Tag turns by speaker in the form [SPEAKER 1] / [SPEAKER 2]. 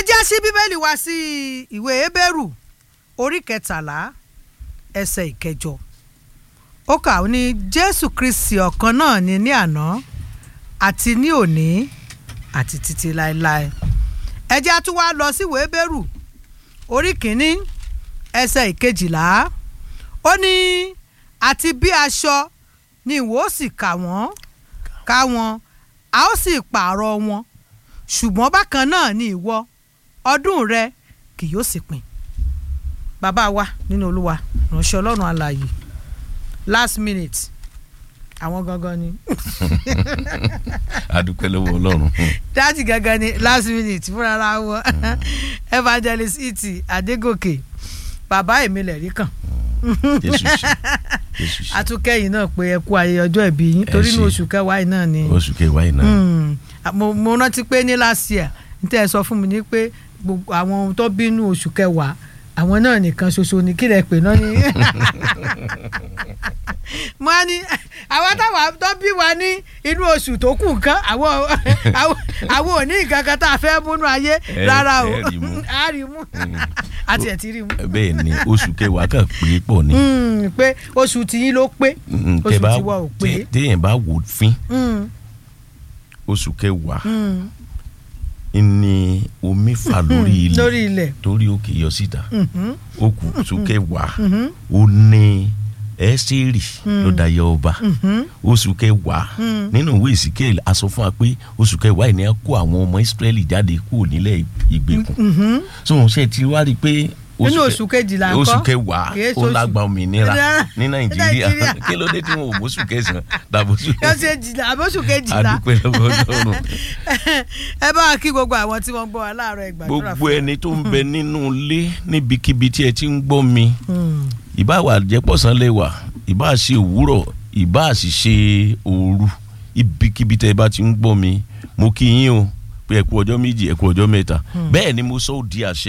[SPEAKER 1] já sí bíbélì wá sí ìwé Hébérù orí kẹtàlá ẹsẹ̀ ìkẹjọ ó kà ó ní Jésù Kristi ọ̀kan náà ni ní àná àti ní òní àti títí láéláé ẹ jẹ́ á tún wá lọ sí ìwé Hébérù orí kìíní ẹsẹ̀ ìkejìlá ó ní àti bí aṣọ ni ìwọ ó sì kà wọ́n ká wọn a ó sì pààrọ̀ wọn ṣùgbọ́n bákan náà ni ìwọ ọdún rẹ kì yóò sì pin bàbá wa nínú olúwa ránṣẹ́ ọlọ́run alààyè last minute àwọn gangan ni
[SPEAKER 2] adúpẹ́ lọ́wọ́ ọlọ́run
[SPEAKER 1] dáàtì gangan ni last minute fúnra ra wọn evangelist iti adégòkè bàbá èmi lẹ̀rí kàn
[SPEAKER 2] jésù ṣe jésù ṣe
[SPEAKER 1] atukẹ́yìn náà pé ẹ kú ayẹyẹ ọjọ́ ìbí yín torí ní
[SPEAKER 2] ṣé.
[SPEAKER 1] oṣù kẹwàá yìí náà ni
[SPEAKER 2] oṣù kẹwàá yìí náà
[SPEAKER 1] Mm. mo mo rántí pé ní last year n tẹ́ ẹ sọ fún mi ní pé gbogbo àwọn ohun tó bínú oṣù kẹwàá àwọn náà nìkan ṣoṣo ní kílẹ̀ pé náà ní. mo á ní àwọn táwọn tó bí wa ní inú oṣù tó kù nǹkan àwọn àwọn- àwọn ò ní nǹkan kan tá a fẹ́ múnú ayé
[SPEAKER 2] Ẹ-
[SPEAKER 1] rárá o
[SPEAKER 2] ẹ rí mú.
[SPEAKER 1] a rí mú àti ẹ̀ ti rí mú
[SPEAKER 2] bẹ́ẹ̀ ni oṣù kẹwàá kan pé pọ̀ ni
[SPEAKER 1] Mm, pé oṣù tiyín ló pé
[SPEAKER 2] Mm,
[SPEAKER 1] oṣù
[SPEAKER 2] tẹ́ bá-
[SPEAKER 1] tiwa ò pé.
[SPEAKER 2] tẹ́- téèyàn bá wò fín
[SPEAKER 1] Mm,
[SPEAKER 2] oṣù kẹwàá
[SPEAKER 1] mm,
[SPEAKER 2] ni omi fà lórí ilẹ̀
[SPEAKER 1] lórí ilẹ̀
[SPEAKER 2] torí òkè yọ síta
[SPEAKER 1] Mhm,
[SPEAKER 2] ó kù oṣù kẹwàá
[SPEAKER 1] mhm,
[SPEAKER 2] ó ní ẹsẹ̀rì ló dayé ọba
[SPEAKER 1] mhm.
[SPEAKER 2] oṣù kẹwàá
[SPEAKER 1] Mm.
[SPEAKER 2] nínú ìwé ìsìkéèlì a sọ fún wa pé oṣù kẹwàá yìí ni a kó àwọn ọmọ Ísírẹ́lì jáde kúrò nílẹ̀ ìgbèkùn
[SPEAKER 1] Mhm.
[SPEAKER 2] so wọn ṣe ti wá rí i pé
[SPEAKER 1] nínú
[SPEAKER 2] kẹ-
[SPEAKER 1] oṣù kejìlá ńkọ́
[SPEAKER 2] oṣù kẹwàá
[SPEAKER 1] Kìí
[SPEAKER 2] ó
[SPEAKER 1] ṣoṣù-
[SPEAKER 2] lágbà òmìnira ní nàìjíríà
[SPEAKER 1] Nàìjíríà.
[SPEAKER 2] kí ló dé tí wọn ò bóṣù kẹsàn-án dàbóṣù
[SPEAKER 1] yóò ṣe jìlá àbóṣù kejìlá
[SPEAKER 2] adúpẹ́ lọ́wọ́ ọlọ́run
[SPEAKER 1] ẹ bá wa kí gbogbo àwọn tí wọ́n gbọ́ wa láàárọ̀ ìgbàdúrà
[SPEAKER 2] gbogbo ẹni tó ń bẹ nínú ilé níbikíbi tí ẹ ti ń gbọ́ mi
[SPEAKER 1] Mm.
[SPEAKER 2] ìbá wà jẹ́pọ̀sán lè wà ìbá ṣe òwúrọ̀ ìbá sì ṣe òru ibikíbi tẹ́ ẹ bá ti ń gbọ́ mi mo kí yín o pé ẹ kú ọjọ́ méjì ẹ kú ọjọ́ mẹ́ta bẹ́ẹ̀ ni mo sọ ó di àṣẹ